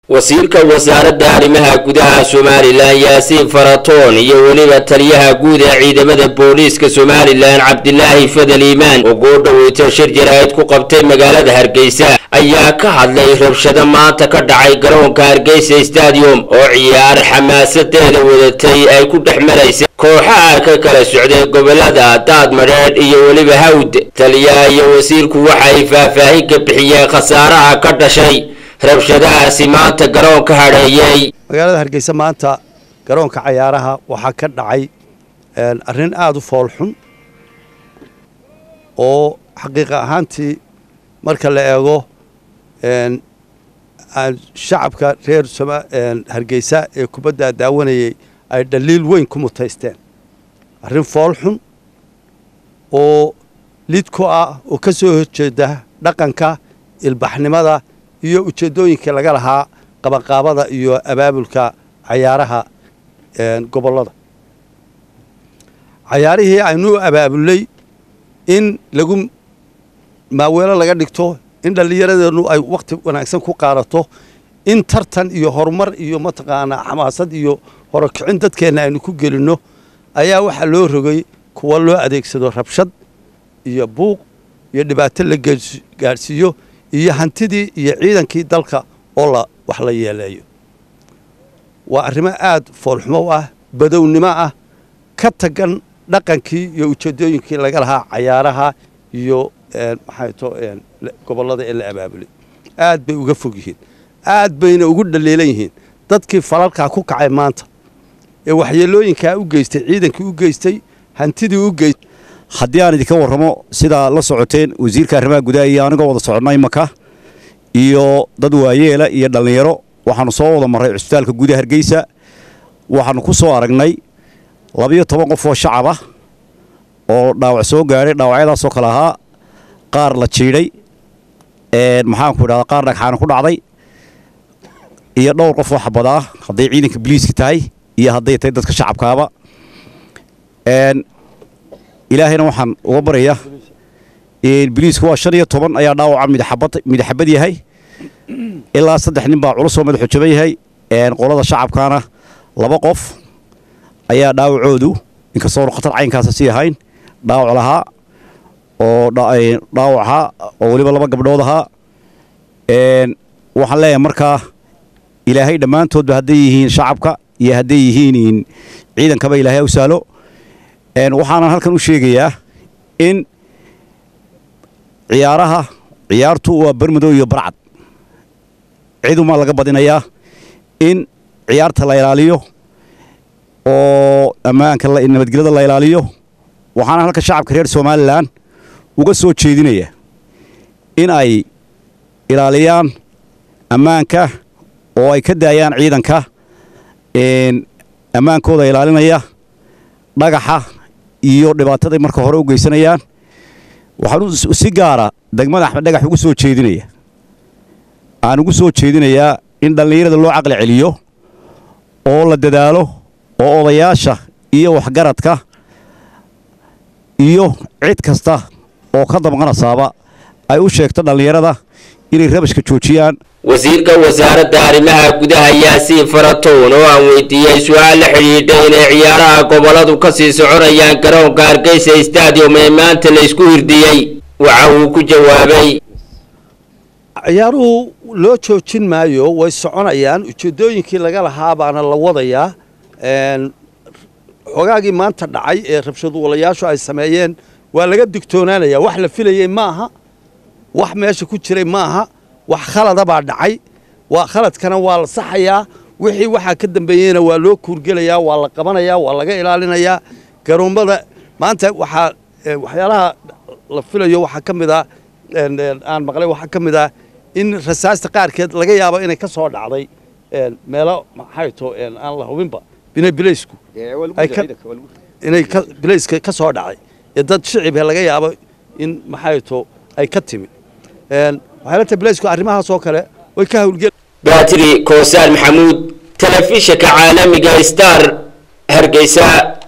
wasiirka wasaaradda arrimaha gudaha somalilan yaasiin faratoon iyo weliba taliyaha guud ee ciidamada booliiska somalilan cabdilaahi fadal iimaan oo goo dhaweyto shir jaraa'id ku qabtay magaalada hargeysa ayaa ka hadlay rabshado maanta ka dhacay garoonka hargeysa stadium oo ciyaar xamaasadeeda wadatay ay ku dhex maraysay kooxaha ka kala socday gobolada daad madheedh iyo weliba hawd taliyaha iyo wasiirku waxay faahfaahin ka bixiyeen khasaaraha ka dhashay rabshadahaasi maanta garoonka hadheeyey magaalada hargeysa maanta garoonka cayaaraha waxaa ka dhacay arrin aada u foolxun oo xaqiiqa ahaantii marka la eego shacabka reer hargeysa ee kubadda daawanayay ay dhaliil weyn ku mutaysteen arrin foolxun oo lid ku ah oo ka soo horjeeda dhaqanka ilbaxnimada iyo ujeeddooyinkii laga lahaa qabanqaabada iyo abaabulka cayaaraha gobollada cayaarihii aynu abaabulnay in lagu maaweelo laga dhigto in dhallinyaradeennu ay wakhti wanaagsan ku qaadato in tartan iyo horumar iyo mataqaanaa xamaasad iyo horokicin dadkeenna aynu ku gelinno ayaa waxaa loo rogay kuwa loo adeegsado rabshad iyo buuq iyo dhibaato la gaadhsiiyo iyo hantidii iyo ciidankii dalka oo la wax la yeeleeyo waa arrimo aad foolxumo u ah badownimo ah ka tagan dhaqankii iyo ujeeddooyinkii laga lahaa cayaaraha iyo maxay to gobollada ee la abaabulay aad bay uga fog yihiin aad bayna ugu dhaliilan yihiin dadkii falalkaa ku kacay maanta ee waxyeelooyinkaa u geystay ciidankii u geystay hantidii u geystay haddii aan idinka warramo sidaa la socoteen wasiirka arrimaha gudaha iyo anigoo wada soconnay maka iyo dad waayeela iyo dhallinyaro waxaannu soo wada marray cusbitaalka gudaha hargeysa waxaannu ku soo aragnay labiyo toban qof oo shacab ah oo dhaawac soo gaadhay dhaawacyadaasoo kale ahaa qaar la jiidhay maxaanku idhahdaa qaar dhagxaana ku dhacday iyo dhowr qof oo xabad ah hadday ciidanka biliiska tahay iyo hadday tahay dadka shacabkaaba ilaahayna waxaan uga baraya biliisku waa shan iyo toban ayaa dhaawaca midxabad yahay ilaa saddex nin baa culus oo madaxu jaban yahay qolada shacabkaana laba qof ayaa dhaawacoodu inkastoonu khatar caynkaasa sii ahayn dhaawac lahaa oo dhaawac ahaa oo weliba laba gabdhood ahaa waxaan leeyahay markaa ilaahay dhammaantoodba hadday yihiin shacabka iyo hadday yihiin ciidankaba ilaahay u saalo waxaanan halkan u sheegayaa in ciyaaraha ciyaartu waa bermadow iyo barcad cidumaa laga badinayaa in ciyaarta la ilaaliyo oo ammaanka nabadgelyada la ilaaliyo waxaana halka shacabka reer somalilan uga soo jeedinaya in ay ilaaliyaan ammaanka oo ay ka daayaan ciidanka ammaankooda ilaalinaya dhagaxa iyo dhibaataday marka hore u geysanayaan waxaan si gaara degmada axmed dhagax ugu soo jeedinaya aan ugu soo jeedinayaa in dhallinyarada loo caqli celiyo oo la dadaalo oo odayaasha iyo waxgaradka iyo cid kasta oo ka damqanasaaba ay u sheegto dhallinyarada inay rabashka joojiyaan wasiirka wasaaradda arrimaha gudaha yaasiin faratoon oo aan weydiiyey su-aal la xidhiidha inay ciyaaraha gobolladu ka sii soconayaan garoonka hargeysa stadium ee maanta la isku hirdiyey waxa uu ku jawaabay ciyaaruhu loo joojin maayo way soconayaan ujeeddooyinkii laga lahaa baana la wadayaa xogaagii maanta dhacay ee rabshadwalayaashu ay sameeyeen waa laga digtoonaanaya wax la filayey maaha wax meesha ku jiray maaha wax khalada baa dhacay waa khaladkana waa la saxayaa wixii waxaa ka dambeeyeyna waa loo kuurgelayaa waa la qabanayaa waa laga ilaalinayaa garoommada maanta waxaa waxyaalaha la filayo waxaa ka mid ah aan maqlay waxaa ka mid ah in rasaasta qaarkeed laga yaabo inay ka soo dhacday meelo maxay to aan la hubinba bina bilaysku inay bilayska ka soo dhacday ee dad shicibhe laga yaabo in maxay to ay ka timi waxay la bilaysku arrimahaas oo kale way ka hawlgel baatiri koosaan maxamuud telefishinka caalamiga star hargeysa